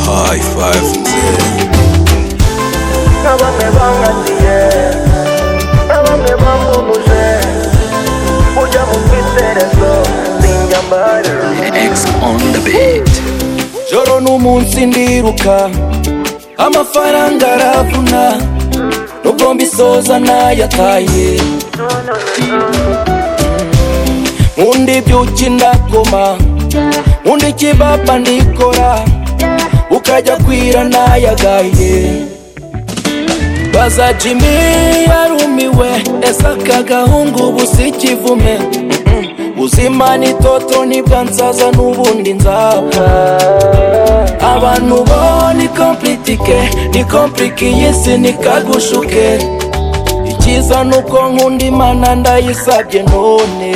five na bamwe bangaziye na bamwe bangumuje ujya mu twiterezo sinyambare X on the beat. joro n'umunsi ndiruka amafaranga aravuna nubwo mbisoza nayataye nkundi byuki ndagoma nkundi ikibaba ndikora ukajya kwira nayagaye baza jimi yarumiwe ese aka gahungu ubu si ikivume buzima ni toto nibwa nsaza n'ubundi nzapfa abantu bo ni komplitike ni komplike iyi si nikagushuke icyiza nuko nkunda imana ndayisabye none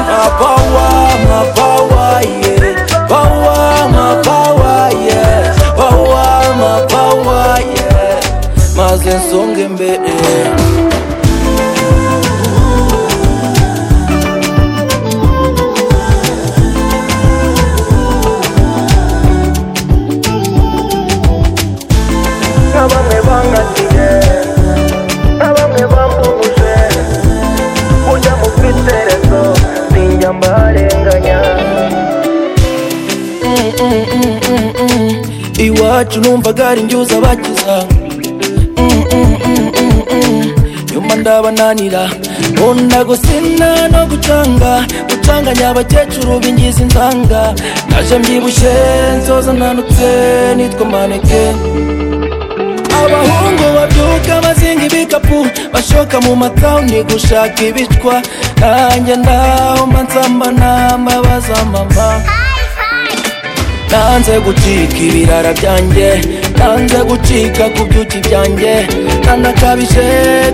mapawa mapawa ye pawa mapawa ye pawa mapawa ye maze nsonge imbere na bamwe bangaziye na bamwe bangumuje ujya mu twiterezo sinyambarenganya iwacu numvaga ari njyuza abakiza Mm, mm, mm, mm, mm. nyuma ndabananira nkunda gusina no gucanga gucanganya abakecuru b'ingizi nzanga naje mbyibushye nzoza nanutse nitwa maneke abahungu babyuka bazinga ibikapu bashoka mu matawuni gushaka ibicwa nanjye ndaho mba nsambana mbabaza mama nanze gucika ibirara byanjye nanze gucika ku byuki byanjye nanakabije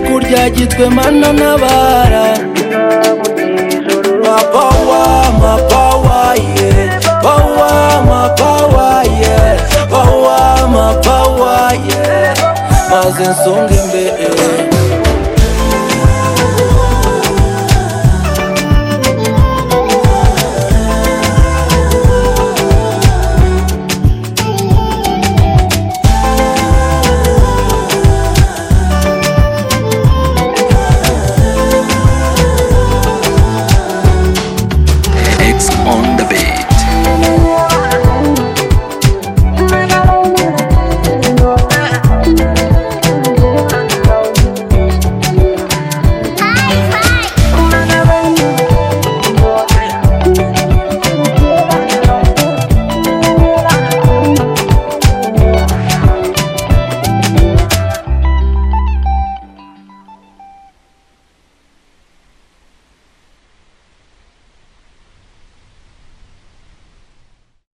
kurya gitwe mana n'abara mapawa mapawa ye pawa mapawa ye pawa mapawa ye maze nsonga imbere